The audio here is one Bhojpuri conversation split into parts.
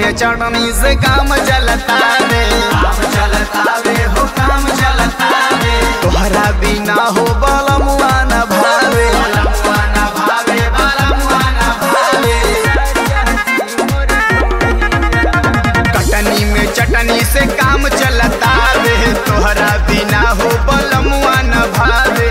में चढ़नी से काम चलता रे काम चलता वे हो काम चलता वे तोहरा बिना हो बलमुआ न भावे बालमुआ न भावे बालमुआ न भावे कटनी में चटनी से काम चलता रे तोहरा बिना हो बलमुआ न भावे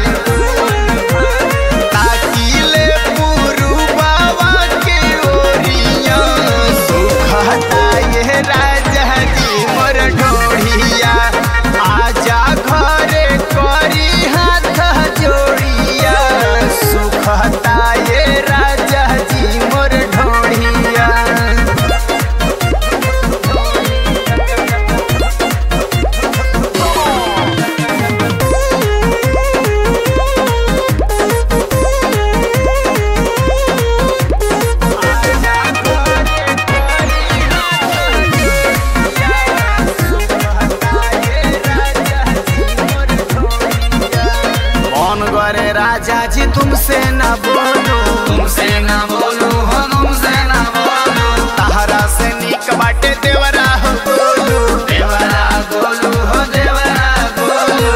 ताकीले पुरुबावा के ओरिया सुखता ये राजा जी मोर ढोढ़िया आजा घरे करी हाथ जोड़िया सुखता ये राजा जी मोर ढोढ़िया कौन करे राजा जी तुमसे न बोलो तुमसे न बोलू हो तुमसे न बोलू तहरा से निक बाटे देवरा हो बोलो देवरा गोलू हो देवरा गोलू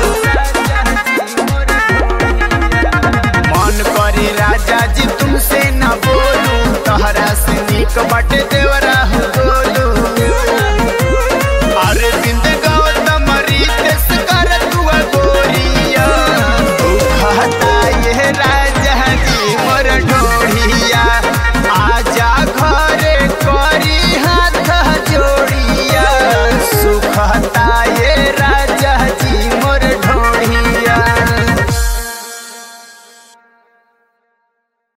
मन करे राजा जी तुमसे न बोलो तहरा से निक बाटे देवरा हो बोलो अरे बिंद गौतम रितेश कर तुआ गोरिया दुखता ये राजा जी मोर ढोढ़िया आजा घरे करी हाथ जोड़िया सुखता